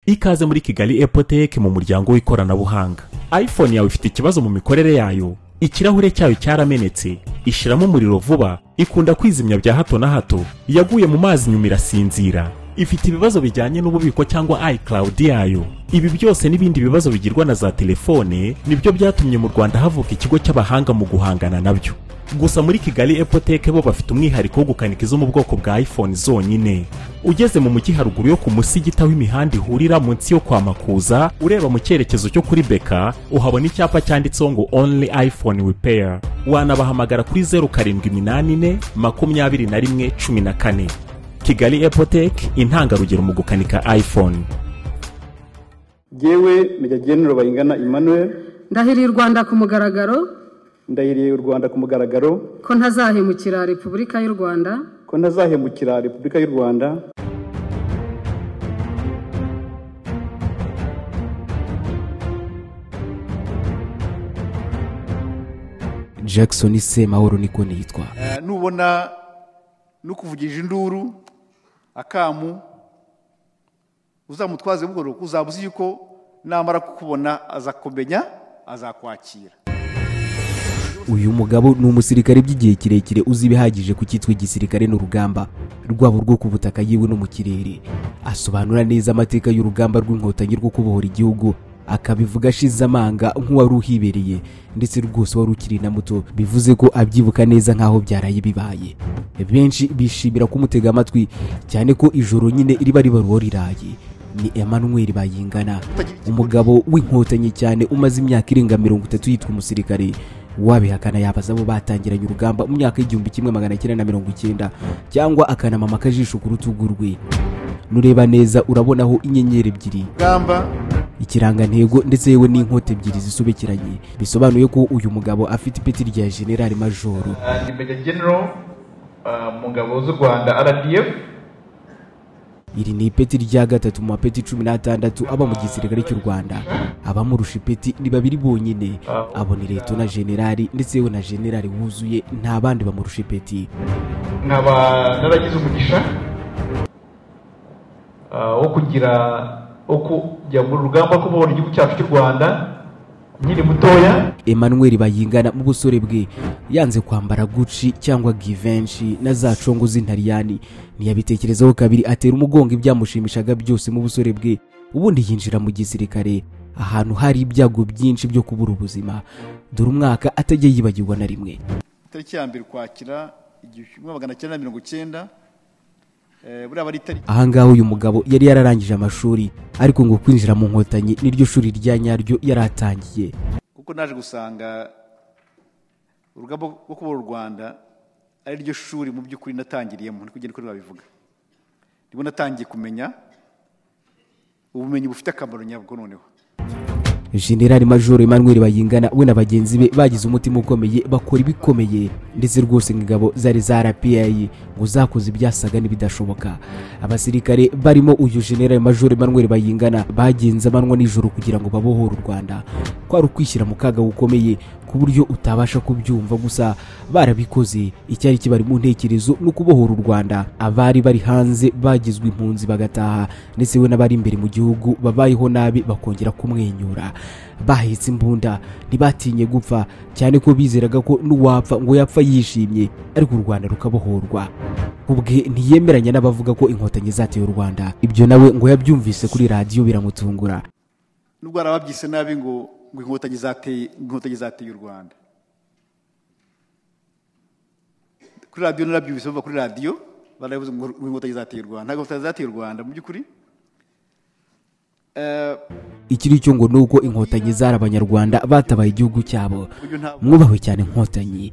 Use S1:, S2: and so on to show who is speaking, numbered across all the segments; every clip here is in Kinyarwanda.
S1: ikaze muri kigali epoteke mu muryango w'ikoranabuhanga iphone yawe ifite ikibazo mu mikorere yayo ikirahure cyayo cyaramenetse ishyiramo umuriro vuba ikunda kwizimya bya hato na hato yaguye mu mazi nyuma irasinzira ifite ibibazo bijyanye n'ububiko cyangwa iCloud yayo ibi byose n'ibindi bibazo bigirwa na za telefone nibyo byatumye mu rwanda havuka ikigo cy'abahanga mu guhangana nabyo gusa muri kigali epoteke bo bafite umwihariko wo gukanika izo mu bwoko bwa iphone zonyine ugeze mu mujyi haruguru yo ku musigita w'imihanda ihurira munsi yo kwa makuza ureba mu cyerekezo cyo kuri beka uhabona icyapa cyanditseho ngo only iphone repair wanabahamagara kuri zeru karindwi iminani ine makumyabiri na rimwe cumi na kane kigali epoteke intangarugero mu gukanika iphone
S2: yewe megagenero bayingana emmanuel
S3: ndahiriye u rwanda ku mugaragaro
S2: ndahiriye u rwanda ku mugaragaro
S3: ko ntazahemukira repubulika y'u rwanda
S2: ko ntazahemukira repubulika y'u rwanda
S4: jackson semahoro niko nitwa
S5: nubona no kuvugisha induru akamu uzamutwaze buhoro uzamuze yuko namara kukubona azakumenya azakwakira
S4: uyu mugabo ni umusirikare by'igihe kirekire uzi ibihagije ku cyitwa igisirikare n'urugamba rwabo rwo ku butaka yiwe no mu kirere asobanura neza amateka y'urugamba rw'inkotanyi rwo kubohora igihugu akabivuga ashize amanga nk'uwari uhibereye ndetse rwose wari ukiri na muto bivuze ko abyibuka neza nk'aho byaraye bibaye benshi bishimira kumutega amatwi cyane ko ijoro nyine riba ribaruwo riraye ni Emmanuel bayingana umugabo w'inkotanyi cyane umaze imyaka irenga mirongo itatu yitwa umusirikare wabihakana yabaza abo batangiranye urugamba mu myaka y'igihumbi kimwe magana cyenda na mirongo icyenda cyangwa akanamama akajisho ku rutugu rwe nureba neza urabonaho inyenyeri ebyiri
S5: urugamba
S4: ikirangantego ndetse yewe n'inkote ebyiri zisobekeranye bisobanuye ko uyu mugabo afite ipeti rya generali majoro
S6: ni megagenero mu ngabo z'u rwanda rdf
S4: iri ni ipeti rya gatatu mu mapeti cumi n'atandatu aba mu gisirikare cy'u rwanda abamurusha ipeti ni babiri bonyine abona leta na generali ndetse yewe na generali wuzuye nta bandi bamurusha ipeti
S6: nkaba naragize umugisha ah, wo kugira wo kujya mu rugamba rwo kubohora igihugu cyacu cy'u rwanda nkiri mutoya
S4: emmanuel bayingana mu busore bwe yanze kwambara guci cyangwa givenshi na za congo z'intariyani ntiyabitekerezaho kabiri atera umugongo ibyamushimishaga byose mu busore bwe ubundi yinjira mu gisirikare ahantu hari ibyago byinshi byo kubura ubuzima dore umwaka atajya yibagirwa na rimwe
S5: itariki ya mbere ukwakira igihumbi kimwe magana cyenda na mirongo icyenda eh, buriya aba ari itariki
S4: ahangaha uyu mugabo yari yararangije amashuri ariko ngo kwinjira mu nkotanyi niryo shuri rya nyaryo yari atangiye
S5: kuko naje gusanga urugamba rwo kubohora u rwanda ari ryo shuri mu by'ukuri natangiriyemo niko ugenda kuri babivuga nibwo natangiye kumenya ubumenyi bufite akamaro nyabwo noneho
S4: generali majoro emmanuel bayingana we na bagenzi be bagize umutima ukomeye bakora ibikomeye ndetse rwose ngo ingabo zari za rpa ngo zakoze ibyasaga n'ibidashoboka abasirikare barimo uyu generali majoro emmanuel bayingana bagenze amanywa nijoro kugira ngo babohore u rwanda kwari ukwishyira mu kaga gukomeye ku buryo utabasha kubyumva gusa barabikoze icyari kibari mu ntekerezo ni ukubohora u rwanda abari bari hanze bagizwe impunzi bagataha ndetse we n'abari imbere mu gihugu babayeho nabi bakongera kumwenyura bahetse imbunda ntibatinye gupfa cyane ko bizeraga ko n'uwapfa ngo yapfa yishimye ariko u rwanda rukabohorwa ubwe ntiyemeranya n'abavuga ko inkotanyi zateye u rwanda ibyo nawe ngo yabyumvise kuri radiyo biramutungura
S5: nubwo hari ababyise nabi ngo ngo inkotanyi zateye inkotanyi zateye u rwanda kuri radiyo narabyumvise bava kuri radiyo barabivuze ngo ngo inkotanyi zateye u rwanda ntabwo inkotanyi zateye u rwanda mu by'ukuri Eh,
S4: ikiri cyo ngo ni uko inkotanyi zari abanyarwanda batabaye igihugu cyabo
S5: uyu ntabwo
S4: mwubahwe cyane inkotanyi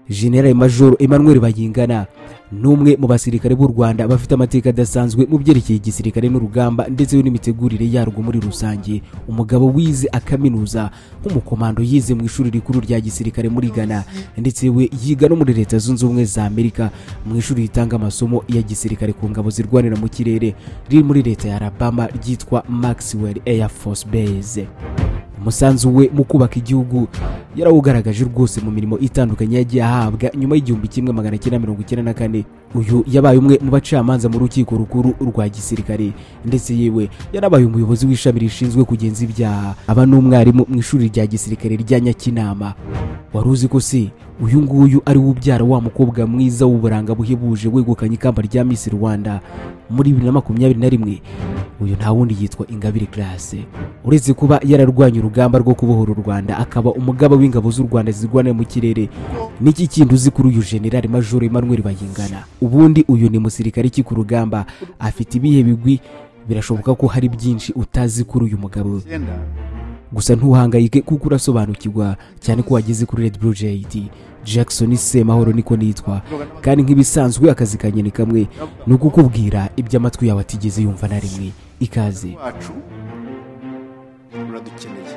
S4: generali majoro emmanuel bayingana ni umwe mu basirikare b'u rwanda bafite amateka adasanzwe mu byerekeye igisirikare n'urugamba ndetse n'imitegurire yarwo muri rusange umugabo wize akaminuza nk'umukomando yize mu ishuri rikuru rya gisirikare muri ghana ndetse we yiga no muri leta zunze ubumwe za amerika mu ishuri ritanga amasomo ya gisirikare ku ngabo zirwanira mu kirere riri muri leta ya alabama ryitwa maxwell air force base umusanzu we mu kubaka igihugu yarawugaragaje rwose mu mirimo itandukanye yagiye ahabwa nyuma y'igihumbi kimwe magana cyenda mirongo icyenda na kane uyu yabaye umwe mu bacamanza mu rukiko rukuru rwa gisirikare ndetse yewe yarabaye umuyobozi w'ishami rishinzwe kugenza ibyaha aba n'umwarimu mu ishuri rya gisirikare rya nyakinama wari uzi ko se uyu nguyu ari we ubyara wa mukobwa mwiza w'uburanga buhebuje wegukanye ikamba rya Miss Rwanda muri bibiri na makumyabiri na rimwe uyu nta wundi yitwa Ingabire Grace uretse kuba yararwanye urugamba rwo kubohora u Rwanda akaba umugaba w'ingabo z'u Rwanda zirwanira mu kirere n'iki kindi uzi kuri uyu General Major Emmanuel Bayingana ubundi uyu ni musirikare ki ku rugamba afite ibihe bigwi birashoboka ko hari byinshi utazi kuri uyu mugabo
S5: icyenda
S4: gusa ntuhangayike kuko urasobanukirwa cyane ko wageze kuri red blue jayidi jackson semahoro niko nitwa kandi nk'ibisanzwe akazi kanjye ni kamwe ni ukukubwira ibyo amatwi yawe atigeze yumva na rimwe ikaze
S5: wacu uradukeneye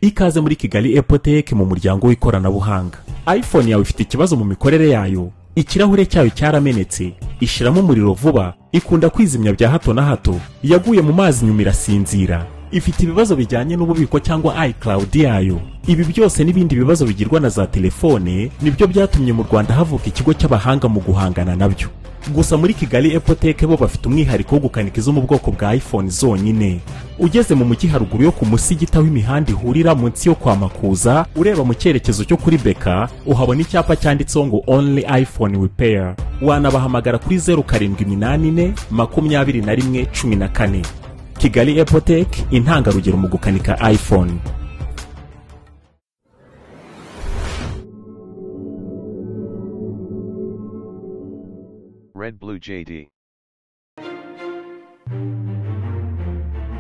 S1: ikaze muri kigali epoteke mu muryango w'ikoranabuhanga iphone yawe ifite ikibazo mu mikorere yayo ikirahure cyayo cyaramenetse ishiramo umuriro vuba ikunda kwizimya bya hato na hato yaguye mu mazi nyuma irasinzira ifite ibibazo bijyanye n'ububiko cyangwa icloud yayo ibi byose n'ibindi bibazo bigirwa na za telefone nibyo byatumye mu rwanda havuka ikigo cy'abahanga mu guhangana nabyo gusa muri kigali epoteke bo bafite umwihariko wo gukanika izo mu bwoko bwa iphone zonyine ugeze mu mujyi haruguru yo ku musigita w'imihanda ihurira munsi yo kwa makuza ureba mu cyerekezo cyo kuri beka uhabona icyapa cyanditseho ngo only iphone repair wanabahamagara kuri zeru karindwi iminani ine makumyabiri na rimwe cumi na kane kigali epoteke intangarugero mu gukanika iphone
S7: Red Blue JD.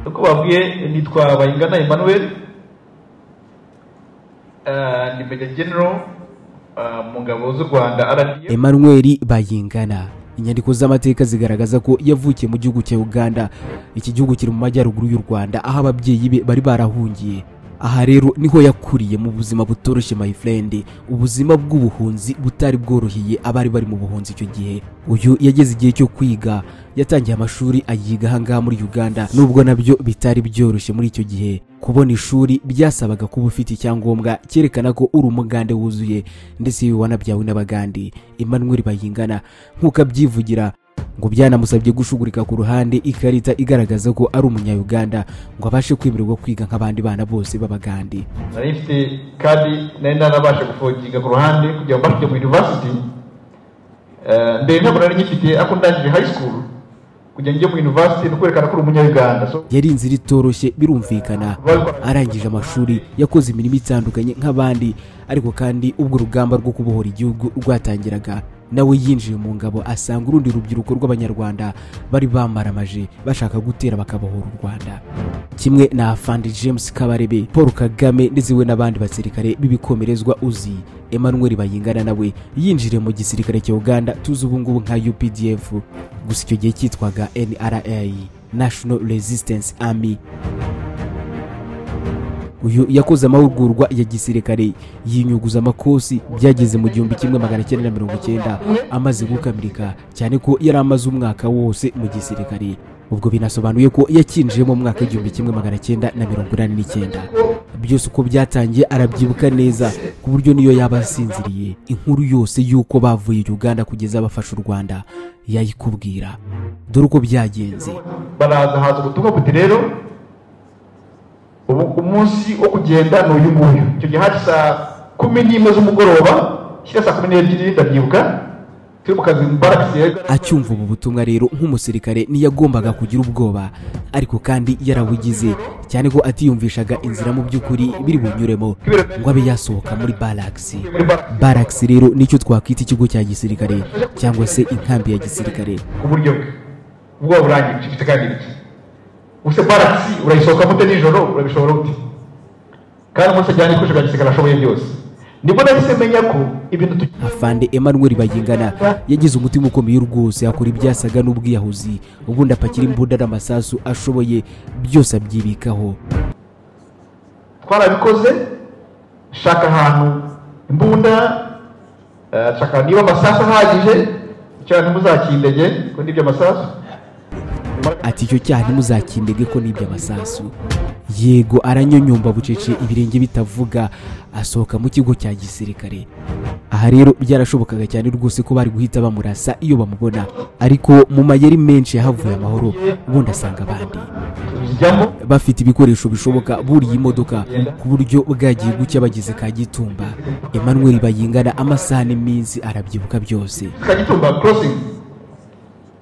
S6: uko babwiye nitwa bayingana emmanuel Eh, ni meja genero eh, mu ngabo z'u rwanda rdf
S4: emmanuel bayingana inyandiko z'amateka zigaragaza ko yavukiye mu gihugu cya uganda iki gihugu kiri mu majyaruguru y'u rwanda aho ababyeyi be bari barahungiye aha rero niho yakuriye mu buzima butoroshye my friend ubuzima bw'ubuhunzi butari bworoheye abari bari mu buhunzi icyo gihe uyu yageze igihe cyo kwiga yatangiye amashuri ayiga ahangaha muri uganda nubwo nabyo bitari byoroshye muri icyo gihe kubona ishuri byasabaga kuba ufite icyangombwa cyerekana ko uri umugande wuzuye ndetse yewe wanabyawe n'abagande emmanuel bayingana nk'uko abyivugira ngo byanamusabye gushugurika ku ruhande ikarita igaragaza ko ari umunyayuganda ngo abashe kwemererwa kwiga nk'abandi bana bose b'abagande
S6: nari mfite kandi nari narabasha gufoginga ku ruhande kugira ngo mbashe mu university Eh, mbere ntabwo nari nyifite ariko ndangije high school kugira ngo njye mu university ni ukwerekana ko uri umunyayuganda so
S4: yari inzira itoroshye birumvikana arangije amashuri yakoze imirimo itandukanye nk'abandi ariko kandi ubwo urugamba rwo kubohora igihugu rwatangiraga nawe yinjiye mu ngabo asanga urundi rubyiruko rw'abanyarwanda bari bamaramaje bashaka gutera bakabohora u rwanda kimwe na afandi james kabarebe paul kagame ndetse we n'abandi basirikare b'ibikomerezwa uzi emmanuel bayingana nawe yinjiriye mu gisirikare cya uganda tuzi ubu ngubu nka updf gusa icyo gihe cyitwaga nra national resistance army uyu yakoze amahugurwa ya gisirikare yinyuguza amakosi byageze mu gihumbi kimwe magana cyenda na mirongo icyenda amaze gukamirika cyane ko yari amaze umwaka wose mu gisirikare ubwo binasobanuye ko yakinjiyemo mu mwaka w'igihumbi kimwe magana cyenda na mirongo inani n'icyenda byose uko byatangiye arabyibuka neza ku buryo niyo yaba asinziriye inkuru yose y'uko bavuye uganda kugeza bafashe u rwanda yayikubwira dore uko byagenze
S6: baraza haza ubutumwa buti rero ubu umunsi wo kugenda ni uyu nguyu icyo gihe hari saa kumi n'imwe z'umugoroba shyira saa kumi n'ebyiri ndabyibuka turi mu kazi mu baragisi
S4: acyumva ubu butumwa rero nk'umusirikare ntiyagombaga kugira ubwoba ariko kandi yarabugize cyane ko atiyumvishaga inzira mu by'ukuri biri bunyuremo ngo abe yasohoka muri baragisi baragisi rero nicyo twakwita ikigo cya gisirikare cyangwa se inkambi ya gisirikare
S6: ku buryo bwe ubwoba burangiye icyo gifite kandi iki ubuse baragisi urayisohokamo ute nijoro urabishobora ute kandi umunsi ajyana ibikoresho bya gisirikare ashoboye byose nibwo nahise menya ko ibintu tugiye
S4: afande emmanuel bayingana yagize umutima ukomeye rwose akora ibyasaga n'ubwiyahuzi ubundi apakira imbunda n'amasasu ashoboye byose abyibikaho
S6: twarabikoze shaka ahantu imbunda eh, shaka niba amasasu ahagije cyane muzakindege ko nibyo amasasu
S4: ati icyo cyaha ntimuzakindege ko n'ibyo amasasu yego aranyonyomba bucece ibirenge bitavuga asohoka mu kigo cya gisirikare aha rero byarashobokaga cyane rwose ko bari guhita bamurasa iyo bamubona ariko mu mayeri menshi yahavuye amahoro ubundi asanga abandi
S6: tubijyamo
S4: bafite ibikoresho bishoboka buriye imodoka ku buryo bwagiye gucya bageze ka gitumba emmanuel bayingana amasaha n'iminsi arabyibuka byose
S6: kagitumba crossing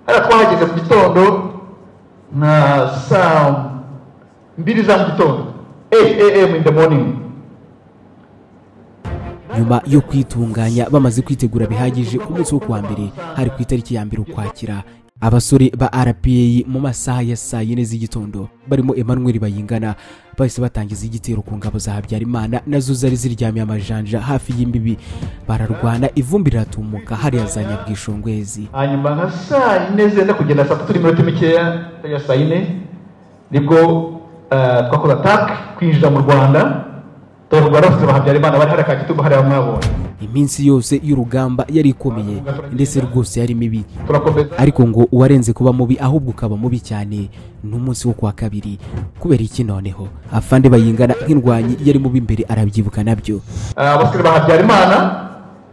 S6: hariya twahageze mu gitondo na saa mbiri za mu gitondo 8 am in the morning
S4: nyuma yo kwitunganya bamaze kwitegura bihagije ku munsi wo kuwa mbere hari ku itariki ya mbere ukwakira abasore ba rpa mu masaha ya saa yine z'igitondo barimo emmanuel bayingana bahise batangiza igitero ku ngabo za habyarimana nazo zari ziryamiye amajanja hafi y'imbibi bararwana ivumbi riratumuka hariya za nyabwishongwezi
S6: hanyuma nka saa yine zenda kugenda saa tatu n'iminota mikeya ya saa yine nibwo eh, twakoze atake kwinjira mu rwanda turarwa rafite ba habyarimana bari hariya kagitumba hariya mwabonye
S4: iminsi yose y'urugamba yari ikomeye ndetse rwose yari mibi
S6: turakomeza
S4: ariko ngo uwarenze kuba mubi ahubwo ukaba mubi cyane ni umunsi wo kuwa kabiri kubera iki noneho afande bayingana nk'indwanyi yari mubi imbere arabyibuka nabyo
S6: Ah, abasore ba habyarimana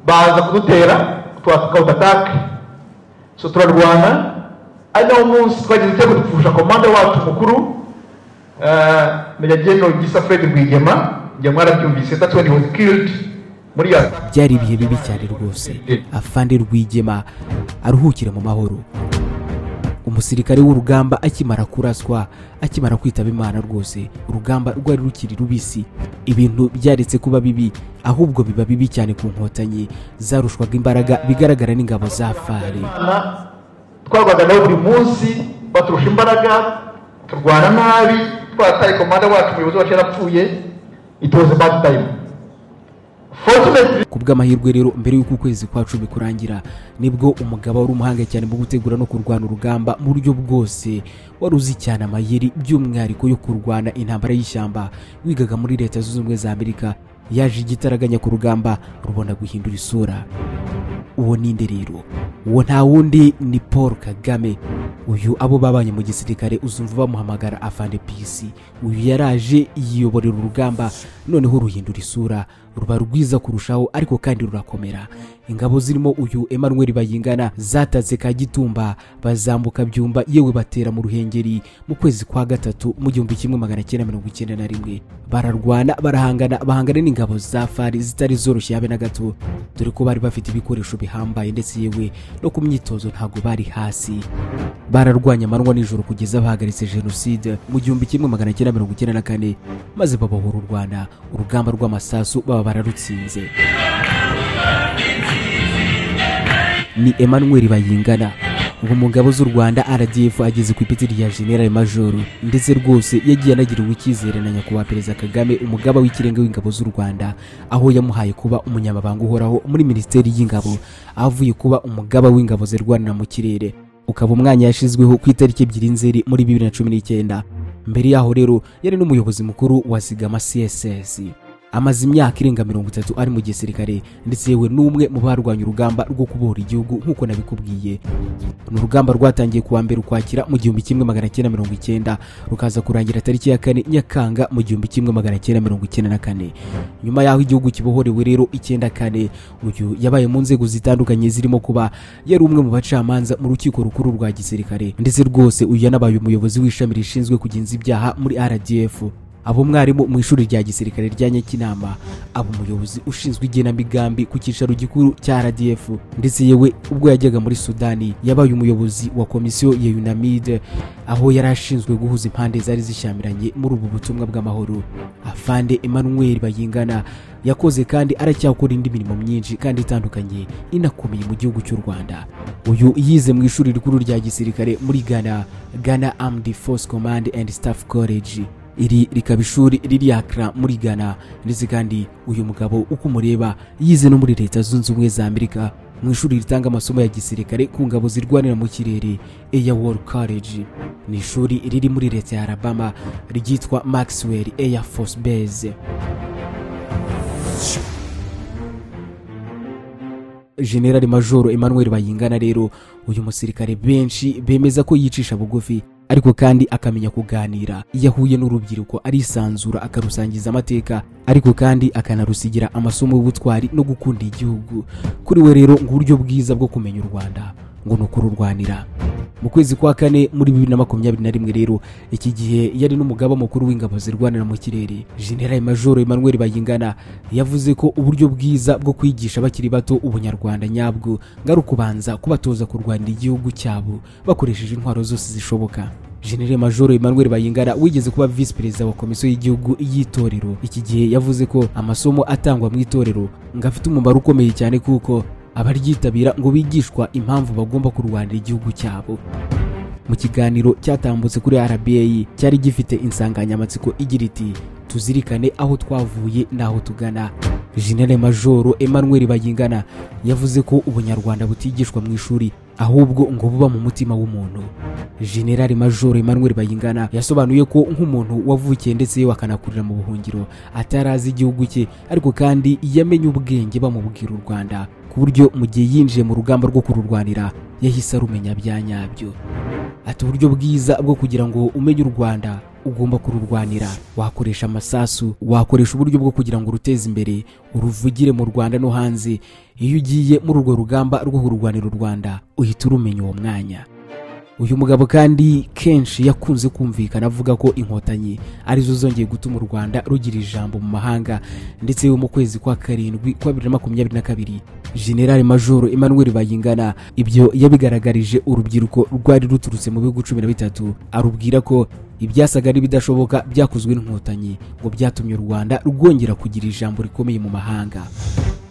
S6: baza kudutera twakawuta atake so turarwana ari nawo munsi twagize igitego dupfusha komanda wacu mukuru eh, meja general gisa fred rwigema njye mwarabyumvise that's when he was killed muri ya
S4: byari ibihe bibi cyane rwose afande rwigema aruhukire mu mahoro umusirikare w'urugamba akimara kuraswa akimara kwitaba imana rwose urugamba rwari rukiri rubisi ibintu byaretse kuba bibi ahubwo biba bibi cyane ku nkotanyi zarushwaga imbaraga bigaragara n'ingabo za fari
S6: Imana twarwaga nawe buri munsi baturusha imbaraga turwana nabi twataye komanda wacu umuyobozi wacu yarapfuye it was a bad time fortunately
S4: ku bw'amahirwe rero mbere y'uko ukwezi kwa cumi kurangira nibwo umugabo wari umuhanga cyane mu gutegura no kurwana urugamba mu buryo bwose wari uzi cyane amayeri by'umwihariko yo kurwana intambara y'ishyamba wigaga muri leta zunze ubumwe za amerika yaje igitaraganya ku rugamba rubona guhindura isura uwo ni nde rero uwo nta wundi ni paul kagame uyu abo babanye mu gisirikare uzumva bamuhamagara afande pisi uyu yaraje yiyoborera urugamba noneho ruhindura isura ruba rwiza kurushaho ariko kandi rurakomera ingabo zirimo uyu emmanuel bayingana zatatse ka gitumba bazambuka byumba yewe batera mu ruhengeri mu kwezi kwa gatatu mu gihumbi kimwe magana cyenda mirongo icyenda na rimwe bararwana barahangana bahangana n'ingabo za fari zitari zoroshye habe na gato dore ko bari bafite ibikoresho bihambaye ndetse yewe no ku myitozo ntabwo bari hasi bararwanya amanywa nijoro kugeza bahagaritse jenoside mu gihumbi kimwe magana cyenda mirongo icyenda na kane maze babohora u rwanda urugamba rw'amasasu baba bararutsinze ni emmanuel bayingana ubu mu ngabo z'u rwanda rdf ageze ku ipeti rya general major ndetse rwose yagiye anagiriwe icyizere na nyakubahwa perezida kagame umugaba w'ikirenga w'ingabo z'u rwanda aho yamuhaye kuba umunyamabanga uhoraho muri minisiteri y'ingabo avuye kuba umugaba w'ingabo zirwanira mu kirere ukaba umwanya yashyizweho ku itariki ebyiri nzeri muri bibiri na cumi n'icyenda mbere yaho rero yari n'umuyobozi mukuru wa zigama css amaze imyaka irenga mirongo itatu ari mu gisirikare ndetse yewe n'umwe mu barwanya urugamba rwo kubohora igihugu nk'uko nabikubwiye ni urugamba rwatangiye kuwa mbere ukwakira mu gihumbi kimwe magana cyenda mirongo icyenda rukaza kurangira tariki ya kane nyakanga mu gihumbi kimwe magana cyenda mirongo icyenda na kane nyuma y'aho igihugu kibohorewe rero icyenda kane uyu yabaye mu nzego zitandukanye zirimo kuba yari umwe mu bacamanza mu rukiko rukuru rwa gisirikare ndetse rwose uyu yanabaye umuyobozi w'ishami rishinzwe kugenza ibyaha muri rdf aba umwarimu mu ishuri rya gisirikare rya nyakinama aba umuyobozi ushinzwe igenamigambi ku cyicaro gikuru cya rdf ndetse yewe ubwo yajyaga muri sudani yabaye umuyobozi wa komisiyo ya unamide aho yari ashinzwe guhuza impande zari zishyamiranye muri ubu butumwa bw'amahoro afande emmanuel bayingana yakoze kandi aracyakora indi mirimo myinshi kandi itandukanye inakomeye mu gihugu cy'u rwanda uyu yize mu ishuri rikuru rya gisirikare muri ghana ghana armed force command and staff college iri rikaba ishuri riri Accra muri Ghana ndetse kandi uyu mugabo uko umureba yize no muri leta zunze ubumwe za Amerika mu ishuri ritanga amasomo ya gisirikare ku ngabo zirwanira mu kirere Air War College ni ishuri riri muri leta ya Alabama ryitwa Maxwell Air Force Base General Major Emmanuel Bayingana rero uyu musirikare benshi bemeza ko yicisha bugufi ariko kandi akamenya kuganira iyo ahuye n'urubyiruko arisanzura akarusangiza amateka ariko kandi akanarusigira amasomo y'ubutwari no gukunda igihugu kuri we rero ngo uburyo bwiza bwo kumenya u rwanda ngo ni ukururwanira mu kwezi kwa kane muri bibiri na makumyabiri na rimwe rero iki gihe yari n'umugaba mukuru w'ingabo zirwanira mu kirere generali majoro emmanuel bayingana yavuze ko uburyo bwiza bwo kwigisha bakiri bato ubunyarwanda nyabwo ngarukubanza kubatoza kurwanira igihugu cyabo bakoresheje intwaro zose zishoboka generali majoro emmanuel bayingana wigeze kuba visi perezida wa komisiyo y'igihugu y'itorero iki gihe yavuze ko amasomo atangwa mu itorero ngo afite umumaro ukomeye cyane kuko abaryitabira ngo bigishwa impamvu bagomba kurwanira igihugu cyabo mu kiganiro cyatambutse kuri rba cyari gifite insanganyamatsiko igira iti tuzirikane aho twavuye n'aho tugana generale majoro emmanuel bayingana yavuze ko ubunyarwanda butigishwa mu ishuri ahubwo ngo buba mu mutima w'umuntu generale majoro emmanuel bayingana yasobanuye ko nk'umuntu wavukiye ndetse wakanakurira mu buhungiro atari azi igihugu cye ariko kandi yamenye ubwenge bamubwira u rwanda ku buryo mu gihe yinjiye mu rugamba rwo kururwanira yahise arumenya bya nyabyo ati uburyo bwiza bwo kugira ngo umenye u rwanda ugomba kururwanira wakoresha amasasu wakoresha uburyo bwo kugira ngo uruteze imbere uruvugire mu rwanda no hanze iyo ugiye muri urwo rugamba rwo kururwanira u rwanda uhita urumenya uwo mwanya uyu mugabo kandi kenshi yakunze kumvikana avuga ko inkotanyi arizo zongeye gutuma u rwanda rugira ijambo mu mahanga ndetse mu kwezi kwa karindwi kwa bibiri na makumyabiri na kabiri generale majoro emmanuel bayingana ibyo yabigaragarije urubyiruko rwari ruturutse mu bihugu cumi na bitatu arubwira ko ibyasaga n'ibidashoboka byakozwe n'inkotanyi ngo byatumye u rwanda rwongera kugira ijambo rikomeye mu mahanga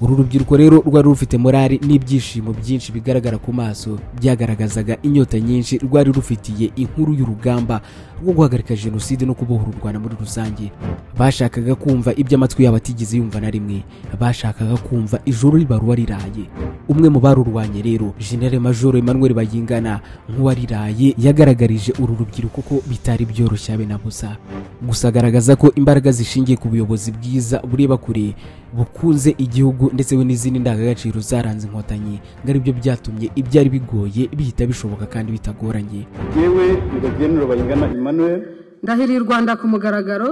S4: uru rubyiruko rero rwari rufite morali n'ibyishimo byinshi bigaragara ku maso byagaragazaga inyota nyinshi rwari rufitiye inkuru y'urugamba rwo guhagarika jenoside no kubohora u rwanda muri rusange bashakaga kumva ibyo amatwi yabo atigeze yumva na rimwe bashakaga kumva ijoro ribaruwa riraye umwe mu barurwanye rero generale majoro emmanuel bayingana nk'uwariraye yagaragarije uru rubyiruko ko bitari byoroshye habe na busa gusa agaragaza ko imbaraga zishingiye ku buyobozi bwiza bureba kure bukunze igihugu ndetse we n'izindi ndangagaciro zaranze inkotanyi ngo aribyo byatumye ibyari bigoye bihita bishoboka kandi bitagoranye
S2: yewe nyiragenero bayingana emmanuel
S3: ndahiriye u rwanda ku mugaragaro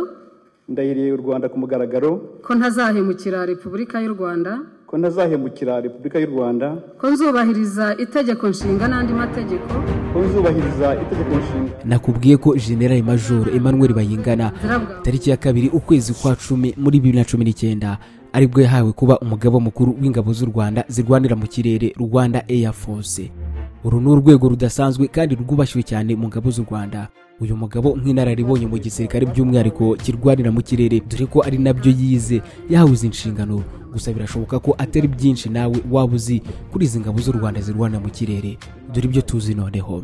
S2: ndahiriye u rwanda ku mugaragaro
S3: ko ntazahemukira repubulika y'u rwanda
S2: ko ntazahemukira repubulika y'u rwanda
S3: ko nzubahiriza itegeko nshinga n'andi mategeko
S2: ko nzubahiriza itegeko nshinga
S4: nakubwiye ko generali majoro emmanuel bayingana
S3: zirabwa
S4: tariki ya kabiri ukwezi kwa cumi muri bibiri na cumi n'icyenda aribwo yahawe kuba umugaba mukuru w'ingabo z'u rwanda zirwanira mu kirere rwanda air force uru ni urwego rudasanzwe kandi rwubashywe cyane mu ngabo z'u rwanda uyu mugabo nk'inararibonye mu gisirikare by'umwihariko kirwanira mu kirere dore ko ari nabyo yize yahawe izi nshingano gusa birashoboka ko atari byinshi nawe waba uzi kuri izi ngabo z'u rwanda zirwanira mu kirere dore ibyo tuzi noneho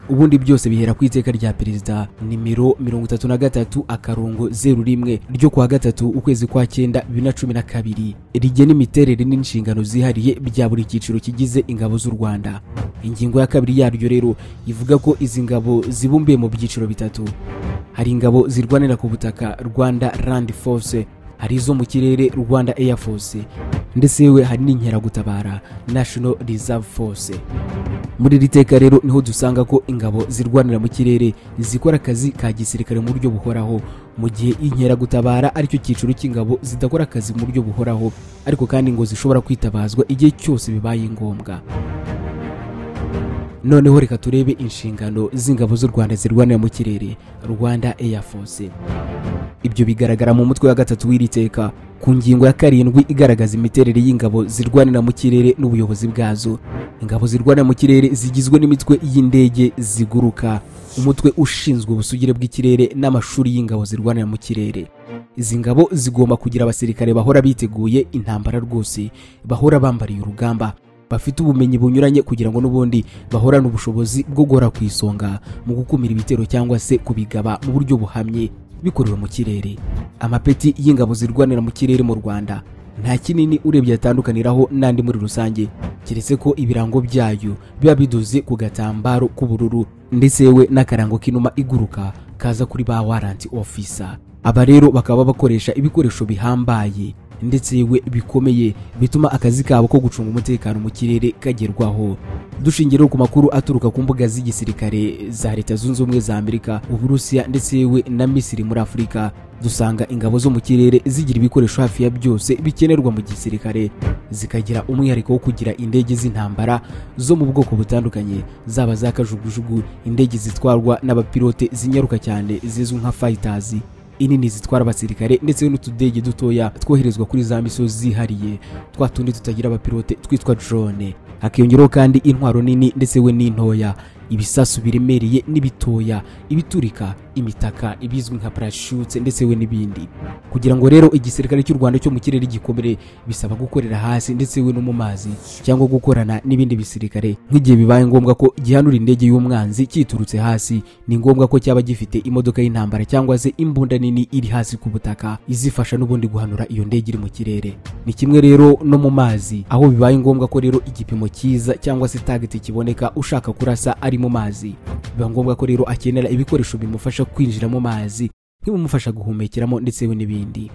S4: ubundi byose bihera ku iteka rya perezida nimero mirongo itatu na gatatu akarongo zeru rimwe ryo kuwa gatatu ukwezi kwa cyenda bibiri na cumi na kabiri rigena imiterere n'inshingano zihariye bya buri cyiciro kigize ingabo z'u rwanda ingingo ya kabiri yaryo rero ivuga ko izi ngabo zibumbiye mu byiciro bitatu hari ingabo zirwanira ku butaka rwanda land force hari izo mu kirere rwanda air force ndetse yewe hari n'inkeragutabara national reserve force muri iri teka rero niho dusanga ko ingabo zirwanira mu kirere zikora akazi ka gisirikare mu buryo buhoraho mu gihe inkeragutabara aricyo cyiciro cy'ingabo zidakora akazi mu buryo buhoraho ariko kandi ngo zishobora kwitabazwa igihe cyose bibaye ngombwa noneho reka turebe inshingano z'ingabo z'u rwanda zirwanira mu kirere rwanda air force ibyo bigaragara mu mutwe wa gatatu w'iri teka ku ngingo ya karindwi igaragaza imiterere y'ingabo zirwanira mu kirere n'ubuyobozi bwazo ingabo zirwanira mu kirere zigizwe n'imitwe y'indege ziguruka umutwe ushinzwe ubusugire bw'ikirere n'amashuri y'ingabo zirwanira mu kirere izi ngabo zigomba kugira abasirikare bahora biteguye intambara rwose bahora bambariye urugamba bafite ubumenyi bunyuranye kugira ngo n'ubundi bahorane ubushobozi bwo guhora ku isonga mu gukumira ibitero cyangwa se kubigaba mu buryo buhamye bikorewe mu kirere amapeti y'ingabo zirwanira mu kirere mu rwanda nta kinini urebye yatandukaniraho n'andi muri rusange keretse ko ibirango byayo biba bidoze ku gatambaro k'ubururu ndetse yewe n'akarango k'inuma iguruka kaza kuri ba waranti ofisa aba rero bakaba bakoresha ibikoresho bihambaye ndetse yewe bikomeye bituma akazi kabo ko gucunga umutekano mu kirere kagerwaho dushingiye rero ku makuru aturuka ku mbuga z'igisirikare za leta zunze ubumwe za amerika uburusiya ndetse yewe na misiri muri afurika dusanga ingabo zo mu kirere zigira ibikoresho hafi ya byose bikenerwa mu gisirikare zikagira umwihariko wo kugira indege z'intambara zo mu bwoko butandukanye zaba za kajugujugu indege zitwarwa n'abapilote zinyaruka cyane zizwi nka fighters inini zitwara abasirikare ndetse n'utudege dutoya twoherezwa kuri za misozi zihariye twa tundi tutagira abapilote twitwa drone hakiyongeraho kandi intwaro nini ndetse we n'intoya ibisasu biremereye n'ibitoya ibiturika imitaka ibizwi nka parashute ndetse we n'ibindi kugira ngo rero igisirikare cy'u rwanda cyo mu kirere gikomere bisaba gukorera hasi ndetse we no mu mazi cyangwa gukorana n'ibindi bisirikare nk'igihe bibaye ngombwa ko gihanura indege y'umwanzi kiturutse hasi ni ngombwa ko cyaba gifite imodoka y'intambara cyangwa se imbunda nini iri hasi ku butaka izifasha n'ubundi guhanura iyo ndege iri mu kirere ni kimwe rero no mu mazi aho bibaye ngombwa ko rero igipimo cyiza cyangwa se tageti kiboneka ushaka kurasa ari mu mazi biba ngombwa ko rero akenera ibikoresho bimufasha kwinjira mu mazi nk'ibimufasha guhumekeramo ndetse we n'ibindi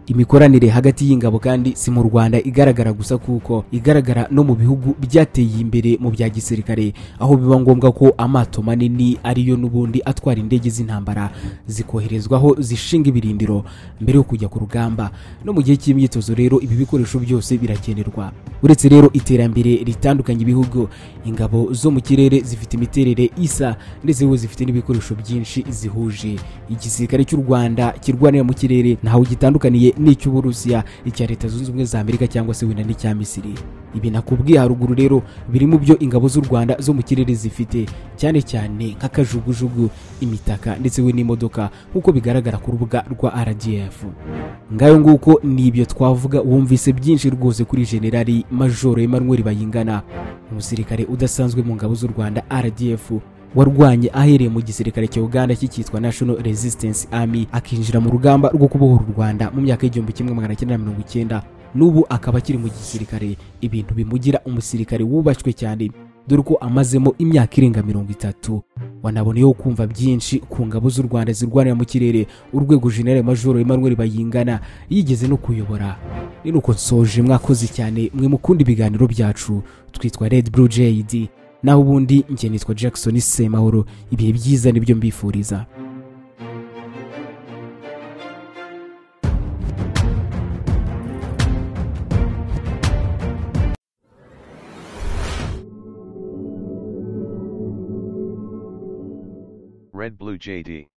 S4: imikoranire hagati y'ingabo kandi si mu rwanda igaragara gusa kuko igaragara no mu bihugu byateye imbere mu bya gisirikare aho biba ngombwa ko amato manini ariyo n'ubundi atwara indege z'intambara zikoherezwaho zishinga ibirindiro mbere yo kujya ku rugamba no mu gihe cy'imyitozo rero ibi bikoresho byose birakenerwa uretse rero iterambere ritandukanye ibihugu ingabo zo mu kirere zifite imiterere isa ndetse we zifite n'ibikoresho byinshi zihuje igisirikare cy'u rwanda kirwanira mu kirere ntawe gitandukaniye n'icy'uburusiya icya leta zunze ubumwe za amerika cyangwa se wenda n'icya misiri ibi nakubwiye haruguru rero biri mu byo ingabo z'u rwanda zo mu kirere zifite cyane cyane nk'akajugujugu imitaka ndetse we n'imodoka nk'uko bigaragara ku rubuga rwa rdf ngayo nguko ni ibyo twavuga wumvise byinshi rwose kuri generali majoro emmanuel bayingana umusirikare udasanzwe mu ngabo z'u rwanda rdf warwanye ahereye mu gisirikare cya uganda cyitwa national resistance army akinjira mu rugamba rwo kubohora u rwanda mu myaka y'igihumbi kimwe magana cyenda na mirongo icyenda n'ubu akaba akiri mu gisirikare ibintu bimugira umusirikare wubashywe cyane dore ko amazemo imyaka irenga mirongo itatu wanaboneyeho kumva byinshi ku ngabo z'u rwanda zirwanira mu kirere urwego generale majoro emmanuel bayingana yigeze no kuyobora ni nuko nsoje mwakoze cyane mwe mukunda ibiganiro byacu twitwa red blue jade naho ubundi njye nitwa jackson semahoro ibihe byiza nibyo mbifuriza
S7: Red Blue JD.